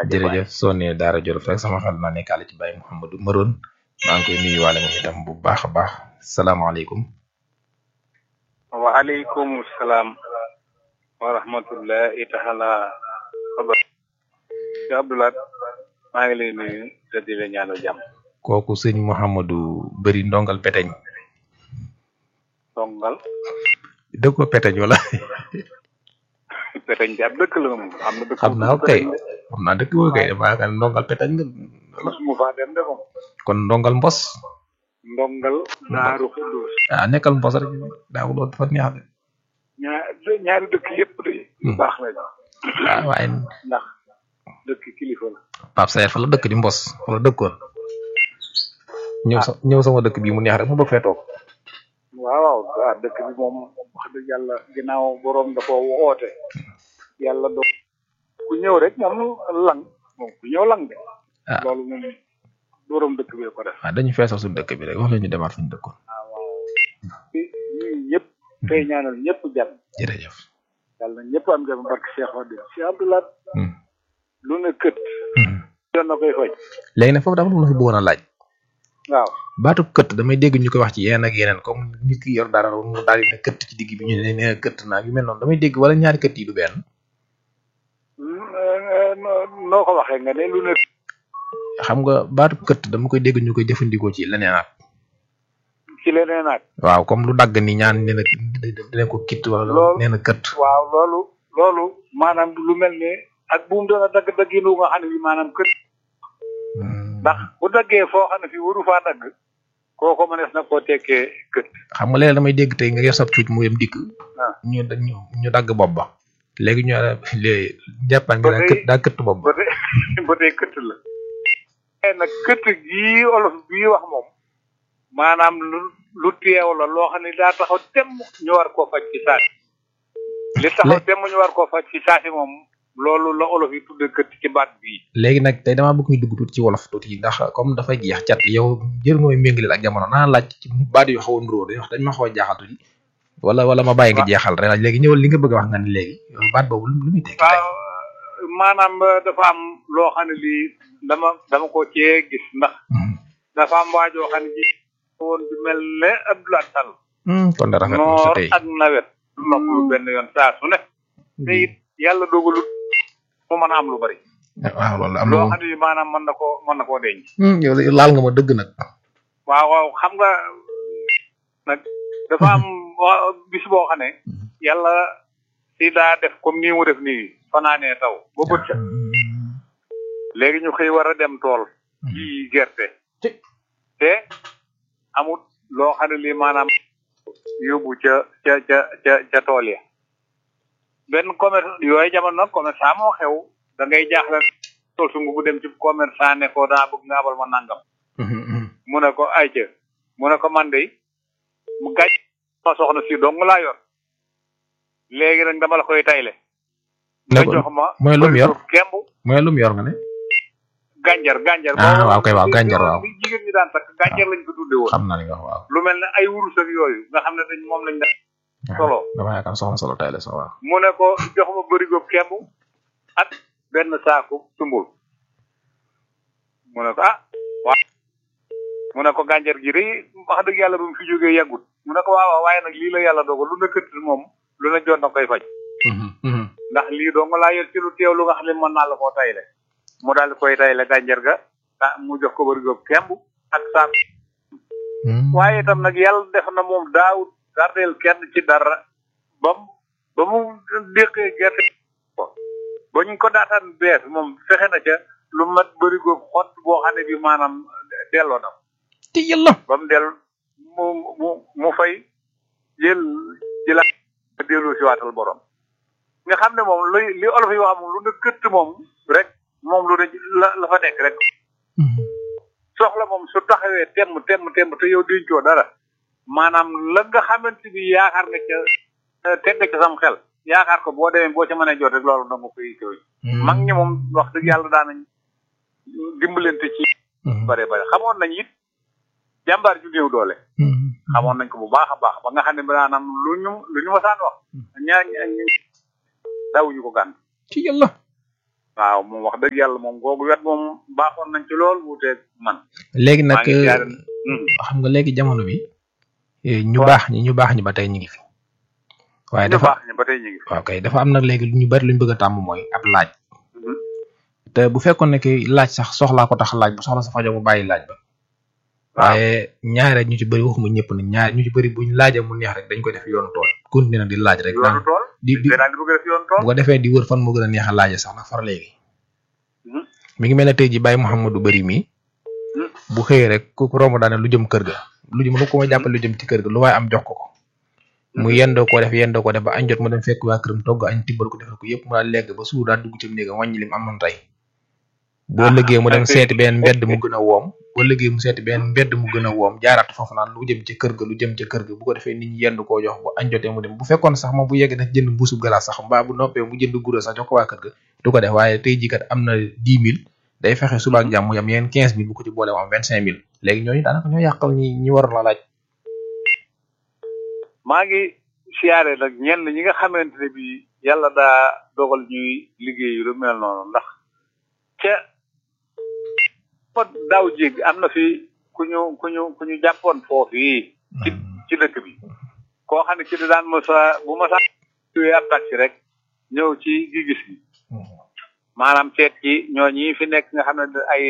jaajëf waay. jërëjëf soo nee Daara Jolof rek sama xel naa nekkaale ci Baye Mouhamadou Maroon maa ngi koy nuyuwaale moom itam bu baax a baax salaamaaleykum. waaleykum salaam wa rahmatullahi taala wa barakatuh ci Abdoulaye maa ngi lay nuyu te di la ñaanal jàmm kooku sëñ Mouhamadou bëri ndongal peteñ dongal dëkk ko peteñ wala peteñ di ab dëkk la moom am na dëkk xam naa ko kay xam naa dëkk boobu kay damaa yaakaar ne ndongal peteñ nga musuma faa dem de moom kon ndongal mbos ndongal daaru xuddoos ah nekkal mbos rek daaw loolu dafa neex de ñaar ñaari dëkk yépp de yu baax lañ ah waaye ndax dëkk kilifa la Pape Sayer fa la dëkk di mbos fa la dëkkoon ñëw sa ñëw sama dëkk bii mu neex rek mu bëgg fee toog waaw waaw ah dëkk bi moom wax dëgg yàlla ginnaaw boroom dafa woote yàlla do ku ñëw rek moom lang moom ku ñëw lang de ah loolu moom boroom dëkk bi ko def waaw dañu feesal suñu dëkk bi rek wax la ñu demaat fu ñu dëkkoon waaw waaw ñii ñëpp tey ñaanal ñëpp jàmm jërëjëf yàlla na ñëpp am jàmm barke Cheikh Wade Cheikh Abdoulaye Hmm. lu ne kët Hmm. yoon na koy faj léegi nag foofu dafa lu ma fi bëggoon a laaj waaw baatu këtt damay dégg ñu koy wax ci yeneen ak yeneen comme nit ki yor dara mu daal di ne këtt ci digg bi ñu ne nee këtt naa yu mel noonu damay dégg wala ñaari këtt yi du benn noo noo ko waxee nga ne lu ne xam nga baatu këtt dama koy dégg ñu koy jëfandikoo ci leneen ak ci leneen ak waaw comme lu dagg ni ñaan nee na dinañ ko kitt wala Loolu- nee na këtt waaw loolu loolu maanaam lu mel ne ak bu mu doon a dagg dagginu nga xam ne bi maanaam kët ndax bu daggee foo xam ne fi waru faa dagg kooko mënees na koo tekkee kët xam nga léeg damay dégg tey nga yor sab cuuc mu dem dikk ah ñu ñu ñu dagg bopp ba léegi ñu léegi jàppaan nga Ba daa tey- këtt daa këtt bopp ba ba tey ba tey kët la mais nag kët gii olof bii wax moom maanaam lu lu teew la loo xam ne daa taxaw temm ñu war koo faj ci saasi li taxaw Le- temm ñu war koo faj ci saasi moom loolu la olof yi tudde kët ci baat bii léegi nag tey damaa bëgg ñu dugg tuuti ci wolof tuuti ndax comme dafa jeex cat yow jër nga may méngaleel ak jamono naa laaj ci baat yu xaw a nuroo dañ wax dañ ma xaw a jaaxal tuuti wala wala ma bàyyi nga jeexal rek léegi ñëwal li nga bëgg a wax nga ne léegi yow baat boobu lu lu muy tekki tey waaw maanaam dafa am loo xam ne lii dama dama ko cee gis ndax Hmm. dafa am waajoo xam ne ji woon du mel ne Abdoulaye Sall Hmm, kon da rafet na sa noor tey ak nawet noppalu benn yoon saa su ne te it yàlla dogalut mu mën a am lu bari waaw loolu am na loo moom xam ne maanaam mën na koo mën na koo denc Hmm, yow de laal nga ma dëgg nag waaw waaw xam nga nag dafa am wa- bis boo xam ne yàlla si daa def comme nii mu def nii fanaanee taw ba bët set léegi ñu xëy war a dem tool ji gerte Ci- te amut loo xam ne lii maanaam yóbbu ca ca ca ca ca tool ya benn commerce yooyu jamono nag commerçant moo xew da ngay jaaxle tool su bu dem ci commerçant ne ko daa bëgg nga abal ma nangam Hmm, hmm. mu ne ko ay ca mu ne ko man de mu gàcc ma soxna si dong laa yor léegi nag dama la koy tayle ne nga ko jox ma mooy lu mu yor kemb mooy lu mu yor nga ne gànjar gànjar Ah, boobu waaw kay, waaw, li- gànjar, li- waaw. li jigéen ñi daan takk gànjar lañ ko tudde woon xam naa li nga wax waaw lu mel ne ay wurus ak yooyu nga xam ne dañ moom lañ def solo dama yaakaar soxna solo tey la so waaw mu ne ko jox ma bërigo kemb ak benn saaku sumbul mu ne ko ah waaw mu ne ko gànjar gi de wax dëgg yàlla ba mu fi jógee yàggut mu ne ko waaw waaw waaye nag lii la yàlla dogal lu nekk moom lu ne jot na koy faj Hmm, hmm. ndax lii dong laa yor ci lu teew lu nga xam ne mën naa la koo tayle mu daal di koy tayle gànjar ga ah mu jox ko bërigo kemb ak saaku Hmm. waaye itam nag yàlla def na moom daawut gardeel kenn ci dara ba mu ba mu déqee gerte ko ba ñu ko daataan bees moom fexe na ca lu mat bërigo xott boo xam ne bi maanaam delloo na ko te yàlla ba mu del mu mu mu fay jël jëlaat dellu si waatal borom nga xam ne moom li li olof yi wax moom lu ne këtt moom rek moom lu ne la la fa nekk rek Hmm. soxla moom su taxawee temm temm temm te yow dencoo dara maanaam la nga xamante bi yaakaar nga ca eh, teg nga ca sam xel yaakaar ko boo demee boo ca mënee jot rek loolu da nga koy koy Hmm. mag ñi moom wax dëgg yàlla daan nañ dimbalante ci Hmm. bare bare xamoon nañ it jàmbaar ju néew doole Hmm. xamoon nañ ko bu baax a baax ba nga xam ne maanaam lu ñu lu ñu masaan wax ñaar ñaar ñu dawuñu ko gànt ci yàlla waaw moom wax dëgg yàlla moom googu wet moom baaxoon nañ ci lool wuuteeg man. léegi nag maa ngi siyaare xam nga léegi jamono bi eh, ñu baax ñi ñu baax ñi ba tey ñu ngi fi waaye ñu dafa baax ñi ba tey ñu ngi fi. waaw kay dafa am nag léegi lu ñu bari luñ bëgg a tàmm mooy ab laaj Mhm. te bu fekkoon ne ki laaj sax soxlaa ko tax laaj bu soxla sa fajo mu bàyyi laaj ba waaw waaye ñaare ñu ci bëri waxuma ñëpp nag ñaare ñu ci bëri buñ laajee mu neex rek dañ koy def yoonu tool continuer nag di laaj rek yoonu naan tool. di di te daal di bëgg a def yoonu tool. bu ko defee di wër fan moo gën a neex a laaje sax nag far léegi Mhm. mi ngi mel ne tey ji Baye Mouhamadou Bari mi Mhm. bu xëyee rek ku ku romb daane lu jëm kër ga lu jëm lu ko ma jàppale lu jëm ci kër ga lu waaye am jox ko ko mu yendoo ko def yendoo ko def ba añ jot mu dem fekk waa këram togg añ tibbal ko defal ko yëpp mu daal legg ba suur daal dugg ci néegam wàññi lim amoon tey boo Ah, liggéey mu dem ok. seeti benn mbedd mu gën a woom boo liggéey mu seeti benn mbedd mu gën a woom jaaraat foofu naan lu jëm ci kër ga lu jëm ci kër ga bu ko defee nit ñi yendu koo jox bu añ jotee mu dem bu fekkoon sax moom bu yeggee daf jënd mbuusu galaas sax mbaa bu noppee mu jënd guro sax jox ko waa kër ga du ko def waaye tey jii kat am na dix mille day fexe suba ak jàmm mu yam yeneen quinze mille bu ko ci boole mu am vingt cinq mille léegi ñooñu daanaka ñoo yàqal ñi ñi waroon la laaj maa ngi siyaare nag ñenn ñi nga xamante ne bii yàlla daa dogal ñuy liggéey lu mel noonu ndax ca fa daaw jéeg am na fi ku ñu ku ñu ku ñu jàppoon foofu yi ci ci dëkk bi koo xam ne ci di daan mosa bu ma saa tuwee ab taxi rek ñëw ci gi gis gi maanaam seet ci ñooñi fi nekk nga xam ne ay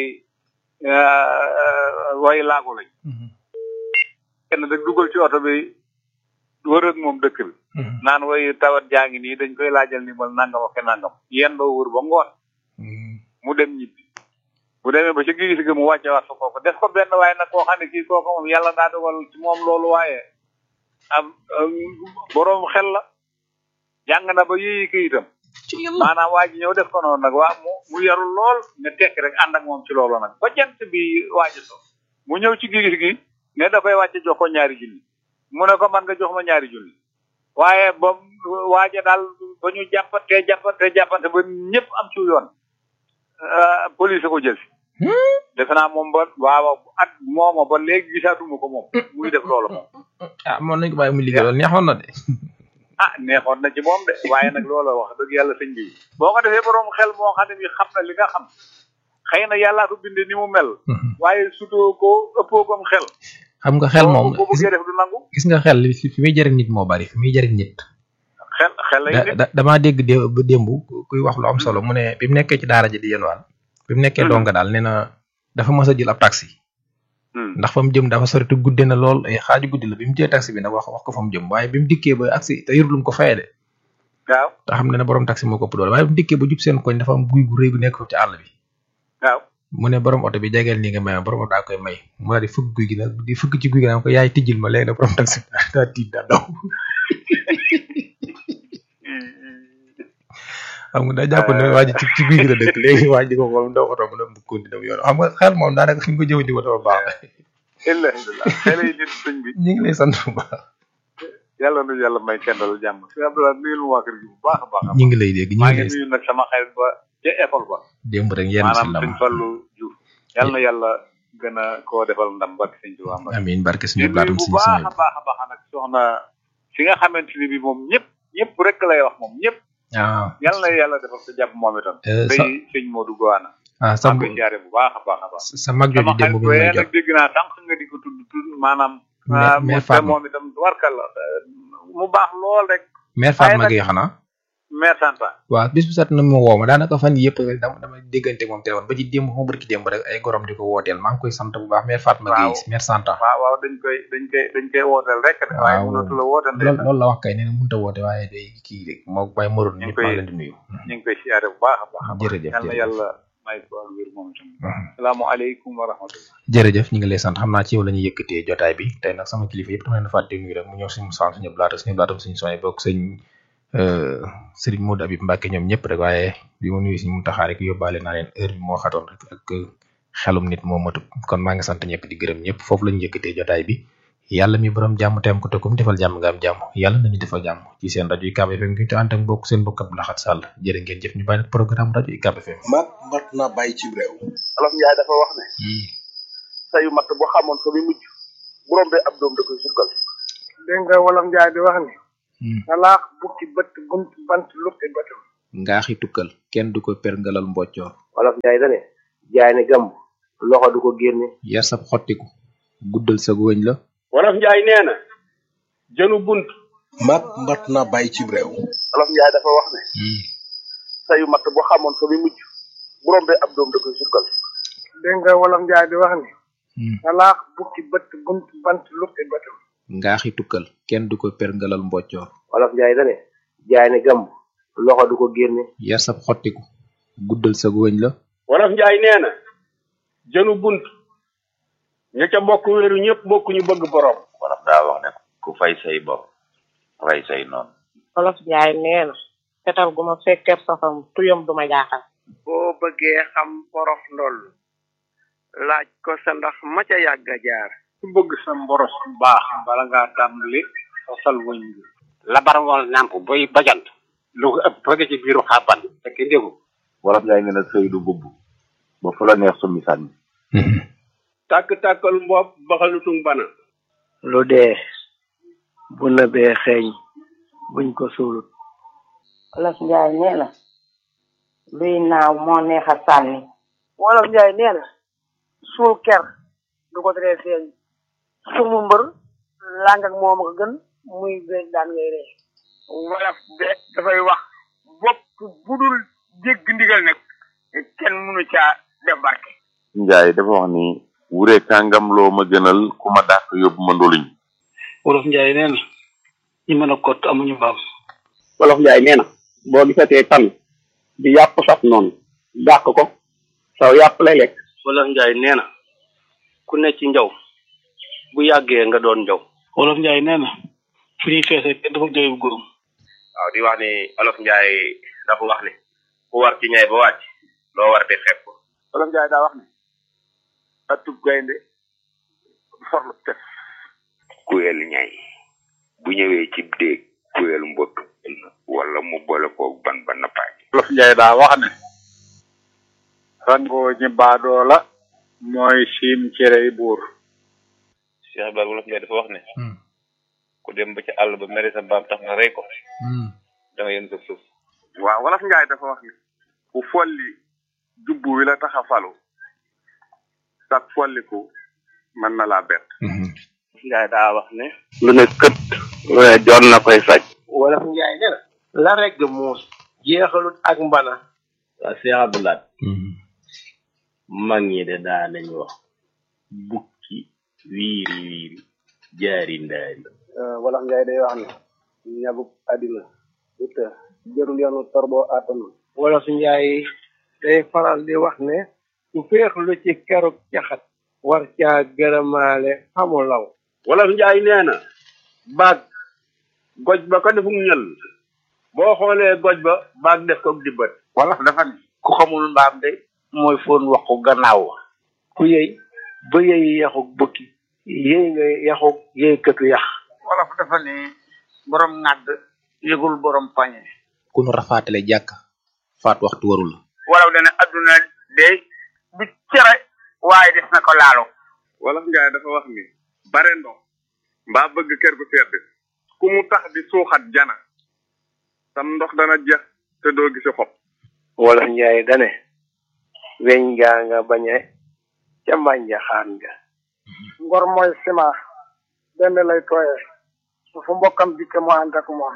way laago lañ kenn rek dugal ci oto bi wër ak moom dëkk bi naan way tawat jaa ngi nii dañ koy laajal ni mal nangam ak nangam yéen doo wër ba ngoon mu dem ñibbi bu demee ba ci gis gi mu wàcce waat fa kooku def ko benn waaye nag koo xam ne kii kooku moom yàlla daa dogal ci moom loolu waaye am boroom xel la jàng na ba yéeyi këyitam maanaam waa ji ñëw def ko noonu nag waa mu mu yarul lool ne tekk rek ànd ak moom ci loolu nag ba jant bi waaji so mu ñëw ci gis gi ne da koy wàcce jox ko ñaari junni mu ne ko man nga jox ma ñaari junni waaye ba waaja daal ba ñu jàppante jàppante jàppante ba ñëpp am ci yoon police ko jël si defe naa moom ba waaw at mooma ba léegi gisaatuma ko moom muy def loolu moom ah moom nañ ko bàyyi mu liggéey loolu neexoon na de ah neexoon na ci moom de waaye nag loola wax dëgg yàlla sëñ bi boo ko defee borom xel moo xam ne bi xam na li nga xam xëy na yàllaa ko bindee ni mu mel waaye sutoo ko ëppoo kom xel xam nga xel moom boo bëggee def du nangu gis nga xel fi fi muy jëriñ nit moo bari fi muy jëriñ nit xel xel lay nit damaa dégg dé ba démb kuy wax lu am solo mu ne bi mu nekkee ci daara ji di yéenwaan bi mu nekkee donga daal nee na dafa mës a jël ab taxi ndax fa mu jëm dafa sori te gudde na lool ay xaaju guddi la bi mu jëlee taxi bi nag wax wax ko fa mu jëm waaye bi mu dikkee ba agsi te yorul lu mu ko fayee de waaw te xam ne ne borom taxi moo ko ëpp doole waaye bi mu dikkee ba jub seen koñ dafa am guy gu rëy gu nekk foofu ci àll bi waaw mu ne borom oto bi jegeel nii nga may borom oto daa koy may mu daal di fëgg guy gi nag di fëgg ci guy gi nag ko yaay tijjil ma léegi nag borom taxi daa tiit daa daw xam nga daa jàpp ne waa ji ci ci guy gi la dëkk léegi waa ji ko xool ndaw oto mu dem bu continué dem yoon xam nga xel moom daanaka fi nga ko jëfandikoo dafa baax alhamdulilah xel yi nit sëñ bi ñu ngi lay sant bu baax yàlla nu yàlla may kendal jàmm si Abdoulaye nuyul ma waa kër gi bu baax a baax ñu ngi lay dégg ñu maa ngi ngi lay nuyu nag sama xarit ba ca école ba démb rek yenn si maanaam lam sëñ Fallu Diouf yàlla na yàlla gën a koo defal ndam barke sëñ Tuubaa Mbàkke amiin barke di suñu nuyu blaatum bu suñu baax suñu a baax a baax nag soxna fi nga xamante ni bi moom ñëpp ñëpp rek lay wax moom ñëpp ah yàlla na yàlla defal sa jàpp moom itam Eh, day sa sëñ Modou Gowana ah sa maa ngi koy siyaare bu baax a baax a baax sa mag jooju sama démb xarit bi may booyee jot nag dégg naa sànq nga di ko tudd tudd maanaam mais ah, mais mu te Fatma moom itam warkal la mu baax lool rek mère waaye Fatma nag- Gueye xanaa mère Santa waaw bis bu set na ma woo ma daanaka fan yii yëpp dama dama déggante moom téléphone ba ci démb xaw ma barki démb rek ay gorom di ko wooteel maa ngi koy sant bu baax mère Fatma Waaw. Gueye mère Santa waaw waaw dañ koy dañ koy dañ koy wooteel rek de waaye Waaw. mënatu la wooteel de loolu loolu la wax kay nee na mënut a woote waaye day kii rek moo bay moroon ñu ngi ñëpp maa koy- ngi leen di nuyu ñu ngi koy siyaare bu baax a baax a baax jërëjëf yal na jërëjëf yàlla may ko ak wér moom itam salaamaaleykum wa rahmatullah jërëjëf ñu ngi lay sant xam naa ci yow la ñuy yëkkatee jotaay bi tey nag sama kilifa yëpp dama leen fàtte nuyu rek mu ñëw suñu sant suñu blaata suñu blaatam suñu soñ bokk sëñ Serigne Modou Abib Mbacke ñoom ñëpp rek waaye bi ma nuyu suñu Muntaxa rek yóbbaale naa leen heure bi moo xatoon rek ak xelum nit moo matut kon maa ngi sant ñëpp di gërëm ñëpp foofu la ñu yëkkatee jotaay bi yàlla mi borom jàmm teem ko te kum defal jàmm nga am jàmm yàlla nañu defal jàmm ci seen rajo UCAB FM gi te ànd ak mbokk seen mbokk Abdou Lahad Sall jërë ngeen jëf ñu bàyyi nag programme rajo UCAB FM mat mat na bàyyi ci réew olof njaay dafa wax ne sayu matt boo xamoon fa muy mujj bu rombee ab doom da koy sukkal dégg nga wolof njaay di wax ni talaax bukki bët bunt bant lukki bëtam ngaaxi tukkal kenn du ko perngalal mboccoor wolof njaay dane jaay ne gàmb loxo du ko génne yar sab xottiku guddal sa wëñ la wolof njaay nee na jënu bunt mat mat na bàyyi ci réew wolof njaay dafa wax ne sayu matt bu xamoon fa muy mujj bu rombee ab doom da koy sukkal dégg nga wolof njaay di wax ni salaax bukki bët bunt bant lukki bëtam ngaaxi tukkal kenn du ko perngalal mboccoor wolof njaay dane jaay ne gàmb loxo du ko génne yar sab xottiku guddal sa wëñ la wolof njaay nee na jënu bunt ña ca bokk wéeru ñëpp bokk ñu bëgg borom wolof daa wax ne ku fay say bor rey say noonu wolof njaay nee na fetal gu ma fekkeeb safam tuyam du ma jaaxal boo bëggee xam borof ndoll laaj ko sa ndax ma ca yàgg a jaar ku bëgg sa mboros bu baax bala ngaa tàmbali sosal wëñ bi labar ngoon nàmp boy bajant lu ko ëpp bëgg ci biiru xàbban fekk ndégu wolof njaay nee na sëy du bubb ba fu la neex summi sànni tàkk-tàkkal mbopp baxalutung bana lu dee bu nëbee xeeñ buñ ko suulut wolof njaay nee na luy naaw moo neex a sànni wolof njaay nee na suul ker du ko teree feeñ sumu mbër làng ak moom ko gën muy béy daan ngay ree wolof de dafay wax bopp budul dégg ndigal nag kenn mënu caa def barke njaay dafa wax ni wure kàngam loo ma gënal ku ma dàq yóbbu ma ndoluñ wolof njaay nee na ñi mën a kott amuñu mbaam wolof njaay nee na boo gisatee tan di yàpp saf noonu dàq ko saw yàpp lay lekk wolof njaay nee na ku ne ci njaw bu yàggee nga doon njaw wolof njaay nee na fu ñuy feesee kenn dafa jooy bu góorum waaw di wax ni olof njaay dafa wax ni ku war ci ñay ba wàcc loo war di xeeb ko wolof njaay daa wax ne atub gaynde forlu tef kuyel ñay bu ñëwee ci déeg kuyel mbott wala mu boole koog ban ba nappaaj wolof njaay daa wax ne rangoo ñi baadoo la mooy siim cerey buur Cheikh Ibrahima wolof njaay dafa wax ne ku dem ba ci àll ba mere sa mbaam tax nga rey ko da nga yën sa suuf waaw wolof njaay dafa wax ne ku folli jubbu wi la tax a falu sag folliku mën na laa bett njaay daa wax ne lu ne kët lu ne joon na koy saj wolof njaay nee na la regg muus jeexalut ak mbana waa Cheikh Abdoulaye mag ñi de daa nañ wax bukki wiiri wiiri jaari ndaari wolof njaay day wax ne ñabuk àddina du të jërul yoonu torboo àttanul wolof njaay day faral di wax ne ku féexlu ci keruk caxat war caa gërëmaale xamu law wolof njaay nee na baag goj ba ko defum ñël boo xoolee goj ba baag def ko dibbat wolof dafa ne ku xamul mbaam de mooy foon waxu gannaaw ku yëy ba yëy yaxuk bukki yëy nga yaxuk yëy këtu yax wolof dafa ne borom ŋàdd yëgul borom pañe ku nu rafaatale jàkk faat waxtu warul la wolof dana adduna de du cere waaye des na ko laalo wolof njaay dafa wax ni bare ndox mbaa bëgg kër gu sedd ku mu tax di suuxat jana sam ndox dana jeex te doo gisi xob wolof njaay dane weñ gaa nga bañe ca mbànja xaan nga ngor mooy sima benn lay tooye su fu mbokkam dikke mu ànd ak moom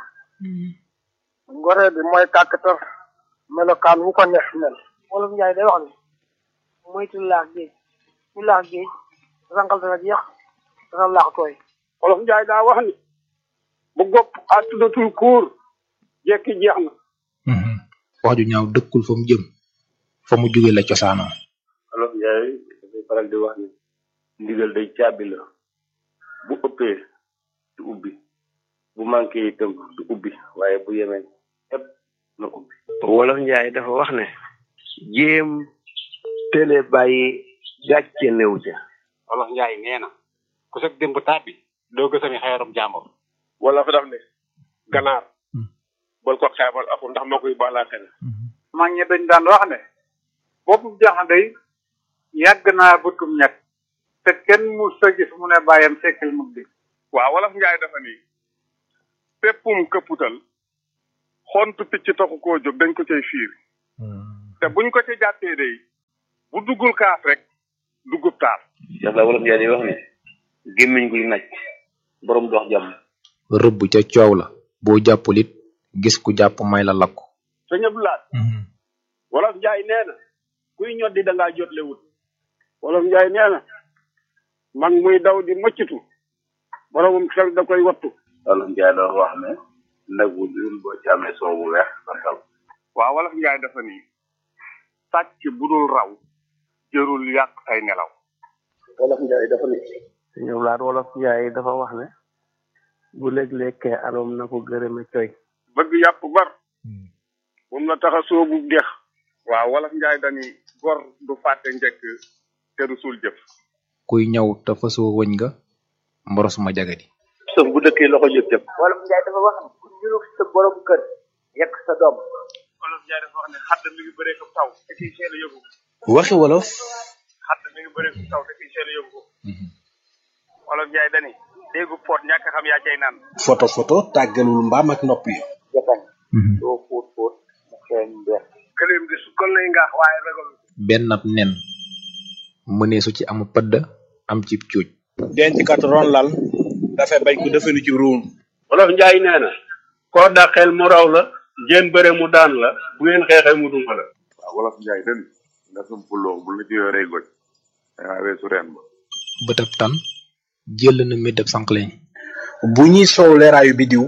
ngoree bi mooy kàkkatar melokaan wu ko neex mel wolof njaay day wax ne moytu laax géej ñu laax géej rangal dana jeex dana laax tooy wolof njaay daa wax ni bu gopp àttudatul kuur jekki jeex na wax ju ñaaw dëkkul fa mu jëm fa mu jóge la cosaanoo olof njaay dafay faral di wax ni ndigal day caabi la bu ëppee du ubbi bu manqué itam du ubbi waaye bu yemee ëpp na ubbi wolof njaay dafa wax ne jéem télé bàyyi gàcce néew ca wolof njaay nee na ku sag démb tàbbi doo gësami xeerum jàmbur wala fa daf ne ganaar bol ko xeebal aku ndax moo koy baalaa xel mag ñi dañ daan wax ne boppu jaxande yàgg naa bëtum ñett te kenn mu sa gis mu ne bàyyam sekkil mu di waaw wolof njaay dafa ni péppum këpputal xontu picc taxu koo jóg dañ ko cay fiir te buñ ko ci jàppee day bu duggul kaaf rek duggub taal Cheikh Ba wolof Njaay di wax ne gémmiñ guy naj borom dox jàmm rëbb ca coow la boo jàppul it gis ku jàpp may la lakk sëñ Abdoulaye wolof njaay nee na kuy ñoddi da ngaa jotle wut wolof njaay nee na mag muy daw di mëccatu boromum xel da koy wattu wolof njaay doon wax ne nag bu dul boo ci amee soow bu weex santal waaw wolof njaay dafa ni sàcc bu dul raw jërul yàq ay nelaw wolof njaay dafa ne sëñ Ablaat wolof njaay dafa wax ne bu léeg-lekkee aloom na ko gërëme coy bëgg yàpp bar moom la tax a soobu dex waaw wolof njaay dani gor du fàtte njëkk te du suul jëf kuy ñaw te fasoo wëñ nga mboros ma jagadi sëf bu dëkkee loxo jëf jëf wolof njaay dafa wax ne ku ñurug sa borom kër yekk sa doom wolof njaay dafa wax ne xadd mi ngi bëree ko taw te kiy seel a yëgu waxi wolof xadd mi ngi bëree ko taw te kiy seel a yëgu wolof njaay dani déggu poot ñàkk xam yaa cay naan photo photo tàggalul mbaam ak nopp yi japan doo fóot fóot mu xeeñ mbeex këleem di su kon lay ngaax waaye ragal benn ab nen mëneesu ci amu pëdd am ci cuuj denc kat ron lal dafay bañ ko defenu ci ruun wolof njaay nee na koo dàqeel mu raw la ngeen bëre mu daan la bu ngeen xeexee mu duma la waaw wolof njaay den nga sumpuloo bu la ci yoree goj dangaa weesu reen ba bëtab tan jël na méddab sànqleñ bu ñuy soow leeraayu bidiw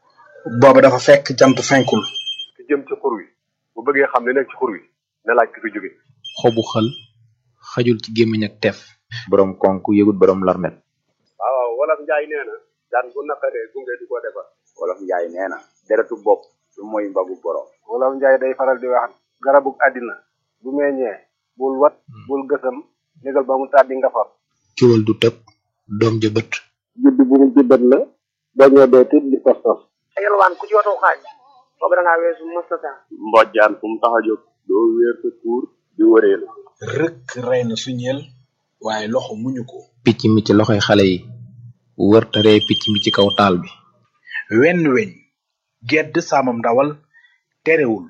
booba dafa fekk jant fenkul ki jëm ci xur wi bu bëggee xam li nekk ci xur wi na laaj ki fi jóge xobu xël xajul ci gémmiñ ak teef borom konk yëgut borom larmet waaw waaw wolof njaay nee na daan bu naqaree gunge du ko defar wolof njaay nee na deretu bopp du mooy mbagu borom wolof njaay day faral di wax garabug àddina bu meññee bul wat bul gësam négal ba mu tàddi nga far cuwal du tëb doom ja bët judd bu mu juddat la dañoo dee tit di tos tos yalwaan ku ci watoo xaaj boobu da ngaa weesu mustata mbojjaan fu mu tax a jóg doo wéer sa tuur di wëreel rëkk rey na suñeel waaye loxo muñu ko picc mi ci loxoy xale yi wër te ree picc mi ci kaw taal bi wenn weñ gedd saamam ndawal terewul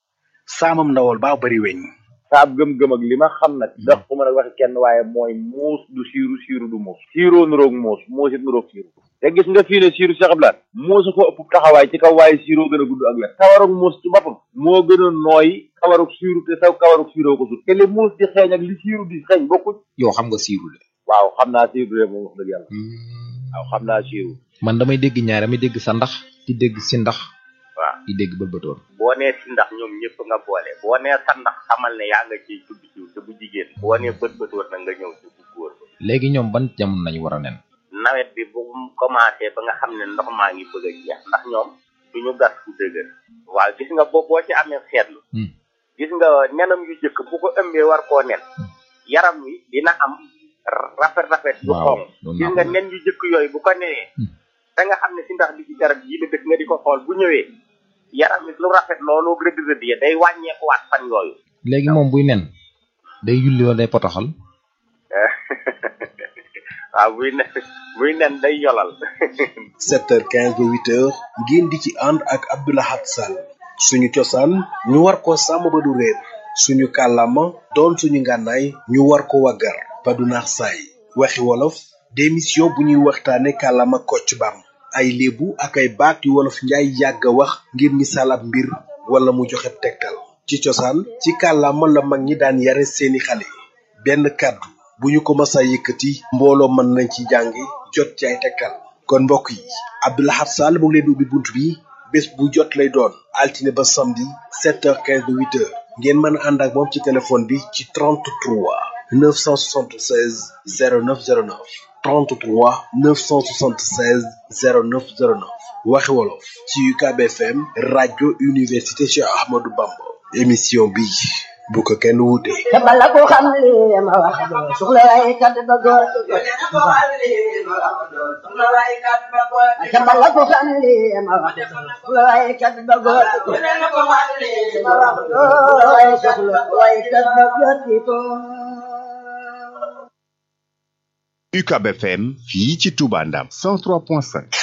saamam ndawal baa bari weñ saab gëm-gëm ak li ma xam nag ndax ku mën a waxi kenn waaye mooy muus du siiru siiru du muus siiroo nuroog muus muus it nuroog siiru te gis nga fii ne siiru Cheikh Abdoulaye muus a ko ëpp taxawaay ci kaw waaye siiroo gën a gudd ak wet kawarug muus ci boppam moo gën a nooy kawarug siiru te saw kawarug siiroo ko sut te li muus di xeeñ ak li siiru di xeeñ bokkuñ yow xam nga siiru de waaw xam naa siiru de moom wax dëgg yàlla waaw xam naa siiru man damay dégg ñaar damay dégg sa ndax di dégg si ndax waaw di dégg bëlbëtoon boo nee si ndax ñoom ñëpp nga boole boo nee sa ndax xamal ne yaa nga ciy tudd siiw te bu jigéen boo nee bët bëtoon na nga ñëw ci bu góor ba léegi ñoom ban jamono lañu war a nen nawet bi bu mu commencé ba nga xam ne ndox maa ngi bëgg a jeex ndax ñoom duñu gas fu dëgër waaw gis nga boo boo ci amee seetlu gis nga nenam yu jëkk bu ko ëmbee war koo nen yaram wi dina am rafet rafet yu waaw xonq gis nga nen yu jëkk yooyu bu ko nenee da nga xam ne si ndax bi ci garab yi la dëkk nga di ko xool bu ñëwee yaram wi lu rafet loolu rëdd rëdd ya day wàññeekuwaat fan yooyu léegi moom buy nen day yulli wala day potoxal waaw buy nen buy nen day yolal 7h15 ba 8h ngeen di ci ànd ak Abdoulahat Sall suñu cosaan ñu war ko sàmm ba du réer suñu kàllaama doon suñu ngànnaay ñu war ko waggar ba du naax saay waxi wolof démission bu ñuy waxtaane kàllaama kocc bam ay léebu ak ay baat yu wolof njaay yàgg a wax ngir misaal ab mbir wala mu joxe tegtal ci cosaan ci kàllaama la mag ñi daan yare seeni xale benn kàddu bu ñu ko masa yëkkati mbooloo mën nañ ci jàngi jot ci ay tekkal kon mbokk yi Abdoulahat Sall mu ngi leen di ubbi bunt bi bés bu jot lay doon altine ba samedi 7h15 ba 8h ngeen mën a ànd ak moom ci téléphone bi ci 33 976 0909 33 976 0909 waxi wolof ci UCAB FM rajo université Cheikh Ahmadou Bamba émission bi bu ko kenn wuute. te bala ko xam li ma wax doo soxla waaye kat ba góor te bala ko xam li ma wax doo soxla waaye kat ba góor ma wax doo waaye soxla waaye kat ba góor ko UCAB FM fii ci Touba Ndam 103.5